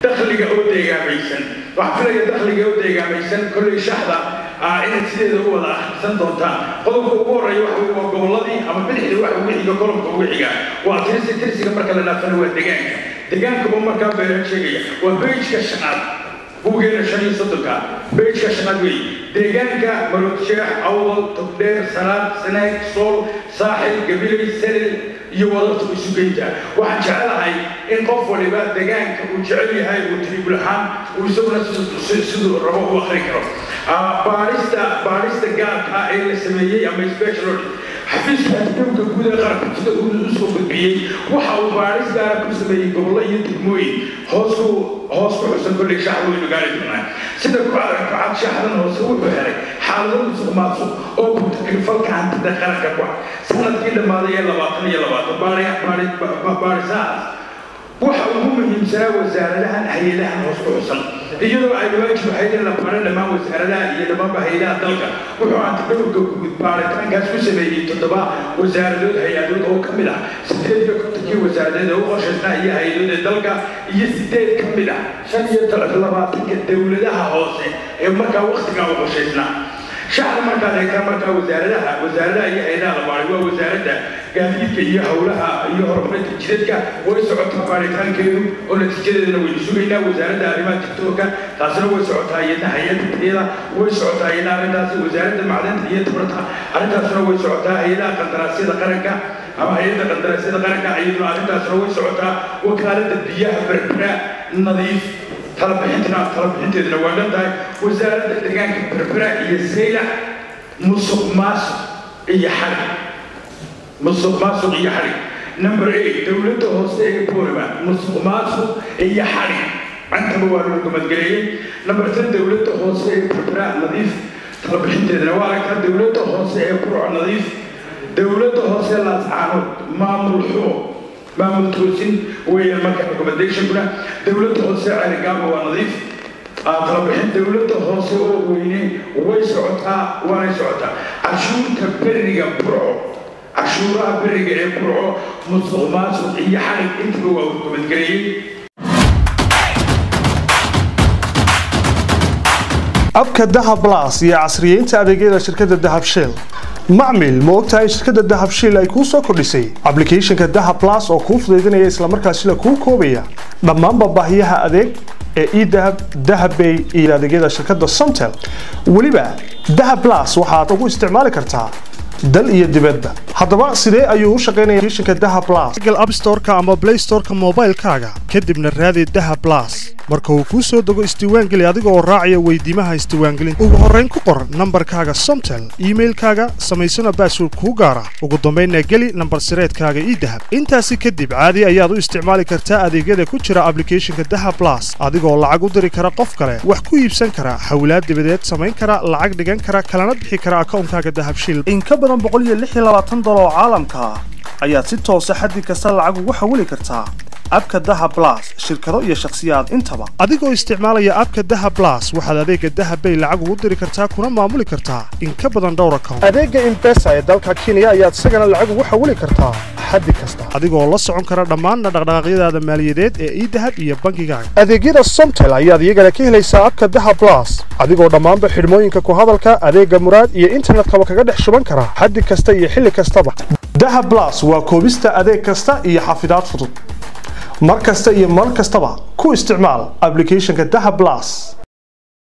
dakhliga oo deegaamaysan waxaa filaya dakhliga oo deegaamaysan kolley shaxda inaad sideeda u wada akhrisan doontaan qodobka ugu horreeya waxa weye waa gobolladii ama bidixdii waxa ugu xiga kolomka ugu xiga waa tirsi tirsiga marka la dhaafana waa deegaanka deegaankaba markaa beeraan sheegaya waa beyjka shanaad buugeena shan iyo soddonka beyjka shanaad weeye deegaanka marodsheex awdal togdheer salaad sanaag sool saaxil gabilay salil iyo wadarta isugeynta waxaan jecelahay in qof waliba deegaanka uu jecel yahay uu tribul ahaan uu isaguna siduu rabo u akri karo baarista baarista gaarka ee la sameeyey ama special audit xafiiska adduunka guud ee qaranka sida uu usoo gudbiyey waxa uu baaris gaara ku sameeyey gobollo iyo degmooyin hoos ku hoos ku xusan kolley shaxda waynu gaari doonaa sida ku aragto cad shaxdan hoose wuxuu helay xaalado musuq maasuq oo ku takrifalka hantida qaranka ku ah sanadkii dhammaaday ee labaatan iyo labaatan baarisahaas waxa ugu muhiimsanaa wasaaradahan hay-adahan hoos ku xusan iyadoo ay waajib ahayd in la baro dhammaan wasaaradaha iyo dhammaanba hay-adaha dalka wuxuu antidhowrka guud baaritaankaas ku sameeyey toddoba wasaaradood hay-adood oo ka mid ah sideed iyo kontonkii wasaaradeed ee u qorshaysnaa iyo hay-adood ee dalka iyo sideed ka mid ah shan iyo labaatanka dowladaha hoose ee markaa waktigaa u qorshaysnaa shacda markaad eegtaa markaa wasaaradaha wasaaradaha iyo hay-adaha la baaray waa wasaaradda gaadiidka iyo howlaha iyo horumarinta jidadka way socotaa baaritaankeedu oo natiijadeedana waynu sugaynaa wasaaradda arrimaha tiktoorka taasina way socotaa iyadna hay-adda tayada way socotaa iyadna arrintaasi wasaaradda macdanta iyo tabarta arrintaasina way socotaa hay-adaha qandaraasyada qaranka ama hay-adda qandaraasyada qaranka iyaduna arrintaasina way socotaa wakaaladda biyaha berbera nadiif talabixintana talabixinteeduna waa dhan tahay wasaaradda deegaanka berbera iyo saylac musuq maasuq iyo xarig musuq maasuq iyo xarig number eight dowladda hoose ee booliba musuq maasuq iyo xarig cantaba waa lagu gamadgeleeyey number ten dowladda hoose ee berbera nadiif talabixinteeduna waa aragtaa dowladda hoose ee burco nadiif dowladda hoose laascaanood maamul xumo maamul toosin weeyaan marka recommendationkuna dowladda hoose celigaaba waa nadiif talabixin dowladda hoose oo weyne way socotaa waanay socotaa cashuurta beriga burco cashuuraha beriga ee burco musuq maasuq iyo xarig intaba waa recommentgareeyey abka dahab blas iyo casriyeynta adeegyada shirkadda dahab shell macmil ma ogtahay in shirkadda dahab shiil ay kuu soo kordhisay ablicathonka dahab blas oo kuu fudaydinaya islamarkaasina kuu koobaya dhammaanba baahiyaha adeeg ee edahab dahabbay iyo adeegyada shirkadda somtel weliba dahab blas waxaad ugu isticmaali kartaa dal iyo dibadba haddaba sidee ayuu u shaqaynaya applicationka dahab blas google app store-ka ama play store-ka moobaylkaaga kadibna raadi dahab blas marka uu kuu soo dego isdiiwaangeli adiga oo raacaya weydiimaha isdiiwaangelinta ugu horrayn ku qor nambarkaaga somtel iimailkaaga samaysana baasword kuu gaara ugu dambaynna geli nambar sireedkaaga ii dahab intaasi kadib caadi ayaad u isticmaali kartaa adeegyada ku jira ablicathonka dahab blas adigoo lacag u diri kara qof kale wax ku iibsan kara xawlaad dibadeed samayn kara lacag dhigan kara kalana bixi kara akawnkaaga dahab shil in ka badan boqoliyoaaatan dolar oo caalamka ah ayaad si toosa xaddi kasta lacag ugu xawili kartaa abka daha blas shirkado iyo shakhsiyaad intaba adigoo isticmaalaya abka daha blas waxaad adeega dahabbay lacag ugu diri kartaa kuna maamuli kartaa in ka badan dhowr account adeega imbesa ee dalka kenya ayaad isagana lacag ugu xawili kartaa xaddi kasta adigoo la socon kara dhammaanna dhaqdhaqaaqyadaada maaliyadeed ee idahab iyo bankigaaga adeegyada somtel ayaad iyagana ka helaysaa abka daha blas adigoo dhammaanba xidhmooyinka ku hadalka adeega muraad iyo internetkaba kaga dhex shuban kara xaddi kasta iyo xilli kastaba daha blas waa koobista adeeg kasta iyo xafidaad fudud mar kasta iyo mar kastaba ku isticmaal ablicathonka daha blas